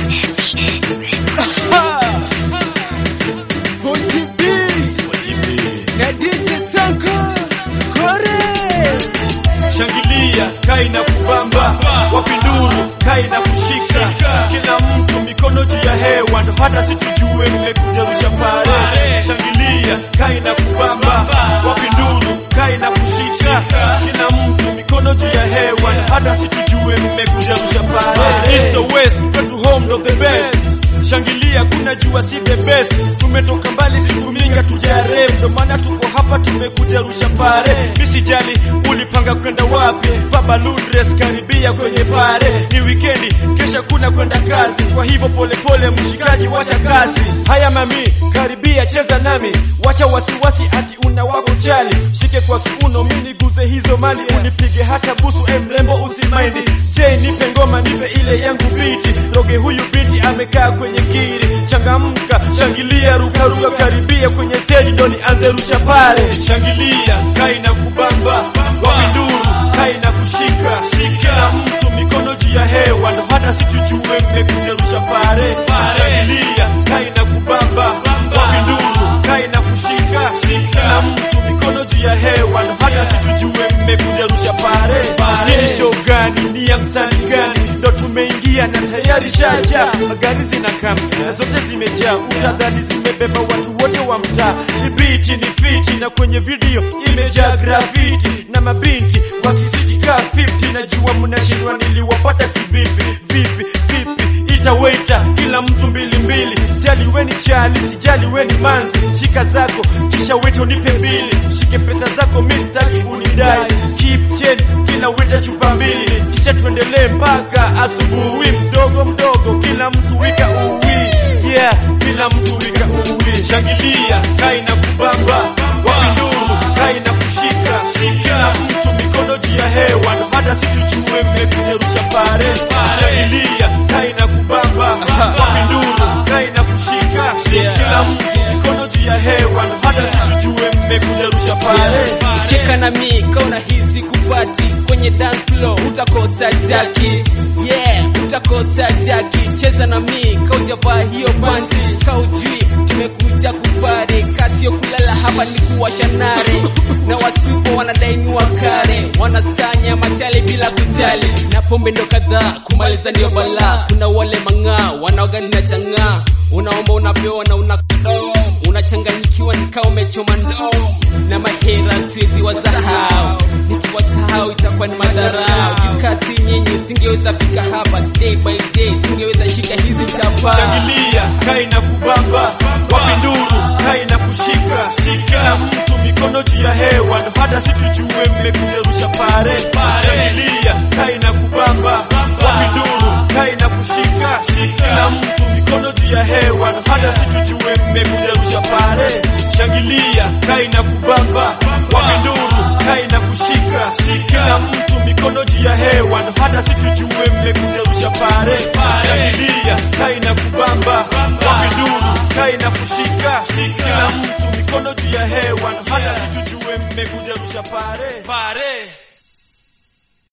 Shangilia kai na kubamba, wapinduru kai na kushika, kila mtu mikono juu ya hewa, ndo hata situjue mmekuja rusha pale. Shangilia kai na kubamba, wapinduru kai na kushika, kila mtu mikono juu ya hewa, ndo hata situjue mmekuja rusha pale. East or west, kwetu home of the best Shangilia kuna jua si the best, tumetoka mbali siku mingi tujare, ndo maana tuko hapa tumekuja rusha pare. Misijali ulipanga kwenda wapi, baba Ludres karibia kwenye pare. Ni wikendi, kesha kuna kwenda kazi, kwa hivyo polepole mshikaji, wacha kazi. Haya mami, karibia cheza nami, wacha wasiwasi ati una wako chali, shike kwa kiuno, mimi niguze hizo mali, unipige hata busu, e mrembo usimaindi. Je, nipe ngoma, nipe ile yangu biti, roge huyu binti amekaa kwenye kiri, changamka, shangilia, ruka ruka, karibia kwenye stage, ndo nianze rusha pale. Shangilia, kai na kubamba, wapinduru, kai na kushika, kila mtu mikono juu ya hewa, ndo hata situjue mmekuja rusha pale. Shangilia, kai na kubamba, wapinduru, kai na kushika, kila mtu mikono juu ya hewa, ndo hata situjue mmekuja rusha pale. Hii ni show gani? Ni ya msanii gani? Ndo tumeingia na tayari shaja, magari zinakaa na zote zimejaa, utadhani zimebeba watu wote wa mtaa. Ni bichi ni fiti na kwenye video imejaa grafiti na mabinti wakisijikaa 50. Najua mnashindwa niliwapata kivipi? Vipi vipi? Ita waiter, kila mtu mbili mbili, jali weni chali, sijali weni manzi, shika zako kisha weto nipe mbili, shike pesa zako mistaki unidai, keep change kila weta chupa mbili, kisha tuendelee mpaka asubuhi, mdogo mdogo, kila mtu wika uwi, yeah, kila mtu wika uwi, shangilia kai na kubamba, wapinduru kai na kushika, kila mtu mikono juu ya hewa, ndo hata situjue mmekuja rusha pare, shangilia kai na kubamba, wapinduru kai na kushika, kila mtu mikono juu ya hewa, ndo hata situjue mmekuja rusha pare. cheka na mi kauna hizi kupati kwenye dance floor utakosa jaki yeah utakosa jaki cheza na mi kaujavaa hiyo panti kaujui tumekuja kupare kasio kulala hapa ni kuwasha nare na wasupo wanadainiwa kare wanasanya machali bila kujali na pombe ndo kadhaa kumaliza ndio balaa kuna wale mang'aa wanaogali na chang'aa unaomba unapewa na una unachanganyikiwa nikaa umechoma ndoo na mahera siwezi wasahau nikiwasahau itakuwa ni madharau jukasi nyinyi singeweza fika hapa day by day singeweza shika hizi chapa Shangilia kai na kubamba, wapinduru kai na kushika, kila mtu mikono juu ya hewa, ndo hata situjue mmekuja rusha pare. Shangilia kai na kubamba, wapinduru kai na kushika, kila mtu mikono juu ya hewa, ndo hata situjue mmekuja rusha pare. Shangilia kai na kubamba, wapinduru kai na kushika, kila mtu mikono juu ya hewa, ndo hata situjue mmekuja rusha pare. Shangilia kai na kubamba, wapinduru kai na kushika, kila mtu mikono juu ya hewa, ndo hata situjue mmekuja rusha pare.